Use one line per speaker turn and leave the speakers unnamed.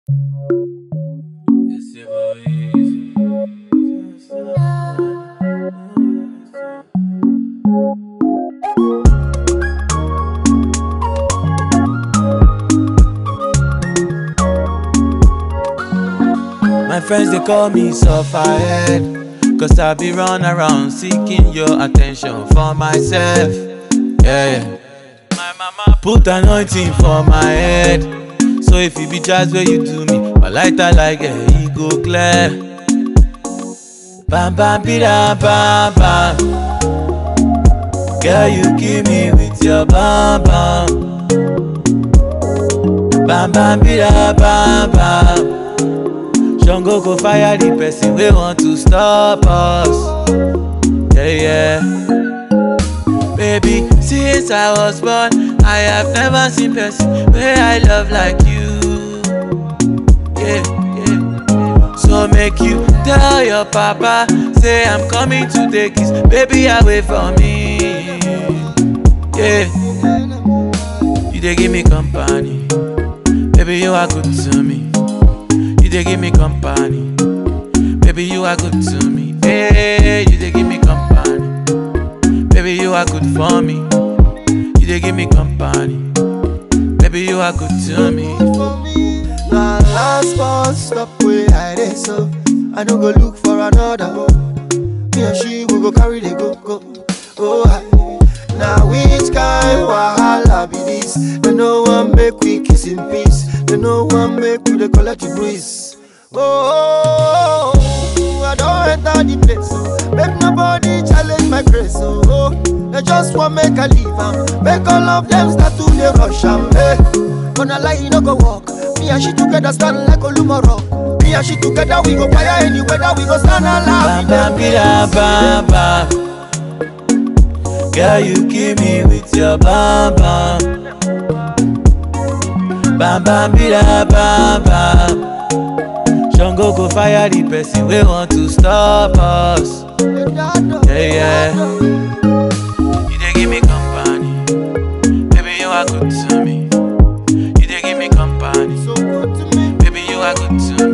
It's ever easy. My friends they call me sufferhead Cause I be run around seeking your attention for myself Yeah, yeah My mama put anointing for my head So if you be jazz where you do me My lighter like a e go clear Bam bam bida bam bam Girl you kill me with your bam bam Bam bam bida bam bam Shango go fire the person we want to stop us. Yeah, yeah. Baby, since I was born, I have never seen person where I love like you. Yeah, yeah. So make you tell your papa, say I'm coming to take his baby away from me. Yeah. You they give me company, baby you are good to me. You they give me company. Baby, you are good to me. Hey, you they give me company. Baby, you are good for me. You they give me company. Baby, you are good to me.
Now last bus stop where I dey so I no go look for another Me and she we go carry the go go Oh hi Now which kind wahala be this They no one make we kiss in peace They no one make we dey collect the breeze Oh, I don't enter the place oh. Make nobody challenge my grace oh, oh. They just want make I leave am Make all of them start to dey rush am hey. Gonna lie, you no go walk. Me and she together stand like Olumoro. Me and she together we go fire any weather. We go stand alive.
Bam bam bida bam bam. Girl, you kill me with your bam bam. Bam bam bida bam bam. Shango go fire the person we want to stop us. Yeah, yeah. You they give me company, baby you are good to me. You they give me company,
So good to me.
baby you are good to me.